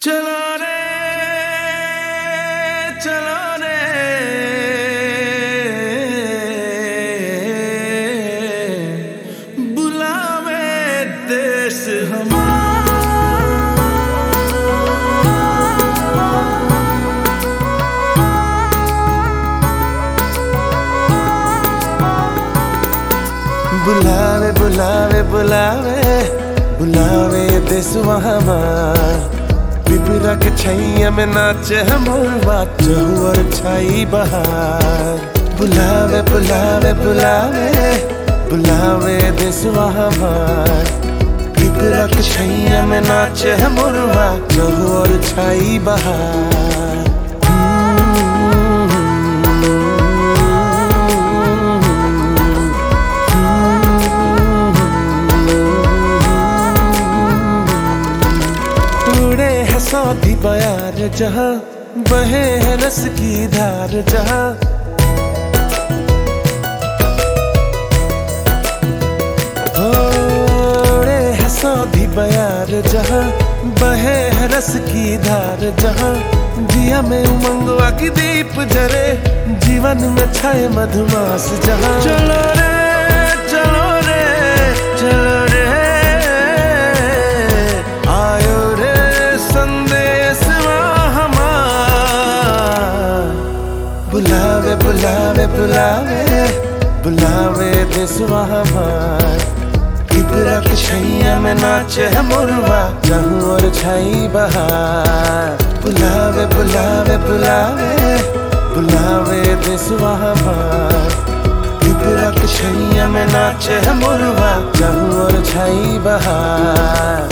चलो रे चलो रे बुलावे देश बुलावे बुलावे बुलावे बुलावे देसवा हमार पिपरा के छैया में नाचे हमर बात और छाई बहार बुलावे बुलावे बुलावे बुलावे देसवा हमार पिपरा के छैया में नाचे हमर बात और छाई बहार उड़े है सौदी बयार जहाँ बहे है रस की धार जहाँ उड़े है सौदी बयार जहाँ बहे है रस की धार जहाँ दिया में उमंगवा की दीप जरे जीवन में छाए मधुमास जहाँ चलो रे चलो रे चलो रे आयो रे संदेश हमार बुलावे बुलावे बुलावे बुलावे देसवा हमार किबरा के छैया में नाचे है मुरवा जहूं और छाई बहार बुलावे बुलावे बुलावे बुलावे देसवा हमार किबरा के छैया में नाचे है मुरवा जहूं और छाई बहार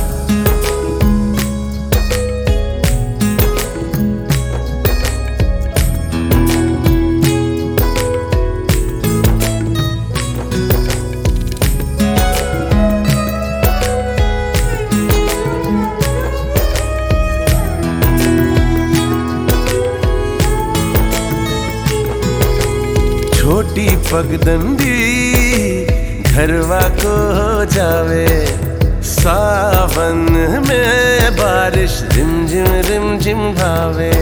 छोटी पगडंडी घरवा को हो जावे सावन में बारिश रिमझिम रिमझिम भावे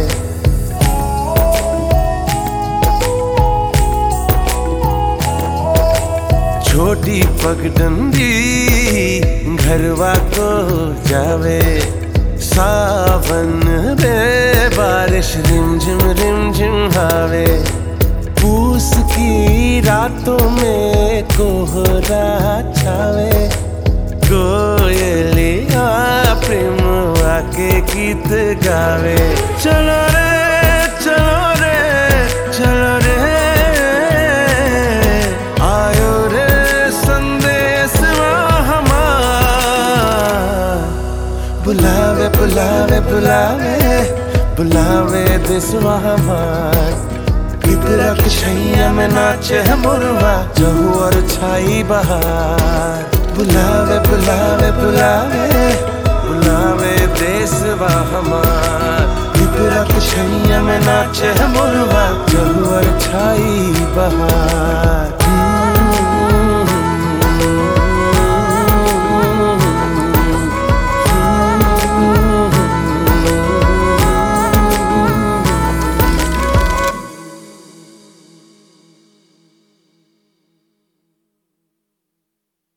छोटी पगडंडी घरवा को हो जावे सावन में बारिश रिमझिम रिमझिम भावे पूस की रातों में कोहरा छावे कोयलिया प्रेम आके गीत गावे चलो रे चलो रे चलो रे आयो रे संदेश हमार बुलावे बुलावे बुलावे बुलावे देसवा हमार पिपरा के छैया में नाचे है मुरवा जहू और छाई बहार बुलावे बुलावे बुलावे बुलावे देसवा हमार पिपरा के छैया में नाचे है मुरवा जहू और छाई बहार